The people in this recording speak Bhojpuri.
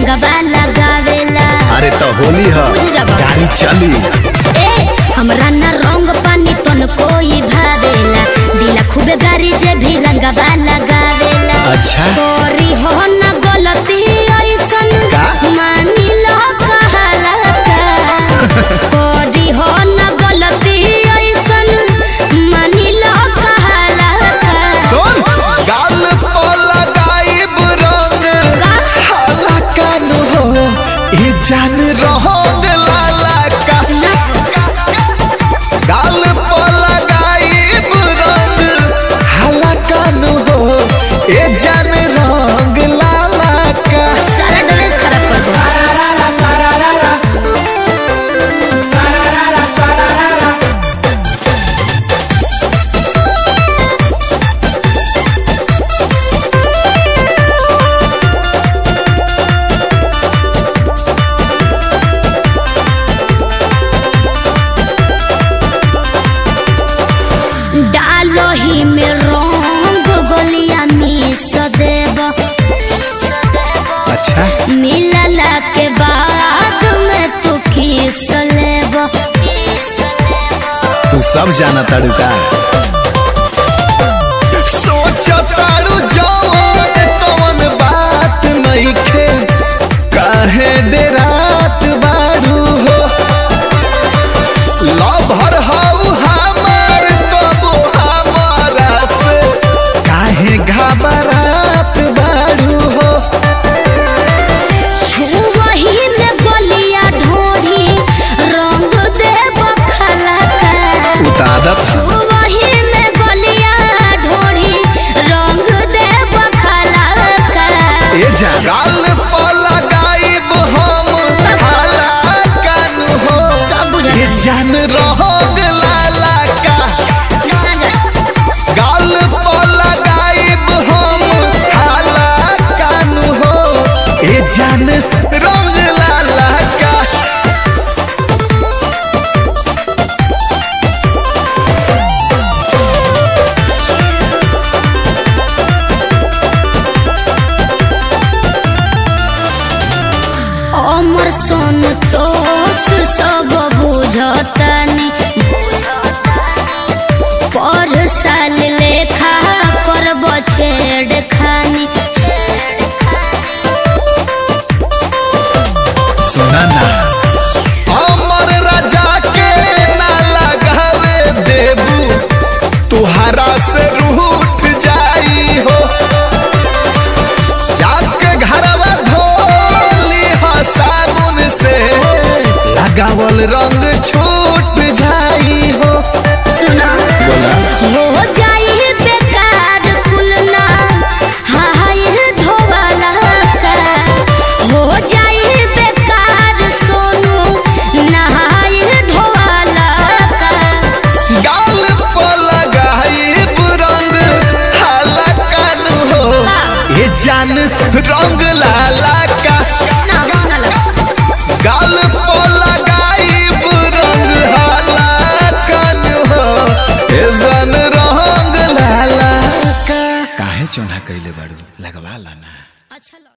रंगवा लगावेला अरे तो होली है बुझ जाबा। गाड़ी चली ए हमरा ना रंग पानी तन कोई भावेला दिला खूबे गाड़ी जे भी रंगवा लगावेला अच्छा। तोरी हो ना गलती ऐसन का? मानी लो कहला का तोरी हो ना गलती ऐसन मानी लो कहला का सुन गाल पर लगाइब रंग हाला कान हो ई जान रहोग लाला का गाल पर लगाइब रंग हाला कान हो ए जान रंग लाला का सारा ड्रेस खराब कर दो डालो ही में रंग गोलिया मिस देब अच्छा मिलला के बाद में तू किस लेब तू सब जाना ताड़ू का सोच ताड़ू जवन तवन बात नइखे काहे दे रात बाड़ू हो लभर हऊ हमार तबो हमारा से काहे घबरात बाड़ू हो छुवही में गोलिया ढोरी रंग देब खलका उतादत छुवही में गोलिया ढोरी रंग देब खलका ए जा गाल पर लगाइब हम हाला कान हो सब ये बुझल जान रहोग लाला का गाल पर लगाइब हम हाला कान हो ए जान रंग लाला का अमर सोन तोस सब बुझतनी पर साल लेखा करब छेड़ खानी सुना ना अमर राजा के ना लगावे देबू तुहारा से रूठ जाई हो जाके घरवा धोली हा साबुन से लगावल रंग छूट जाई हो सुना बोला हो जाई बेकार कुलना हाय धोवाला का हो जाई बेकार सोनू नहाय धोवाला का गाल पर लगाई रंग हाला कान हो ये जान रंग लाला का ना ना लगा गाल पर लगाइब रंग हाला कान हो ए जन रंग लाला का काहे चोना कइले बाड़ू लगवा लाना अच्छा लगा।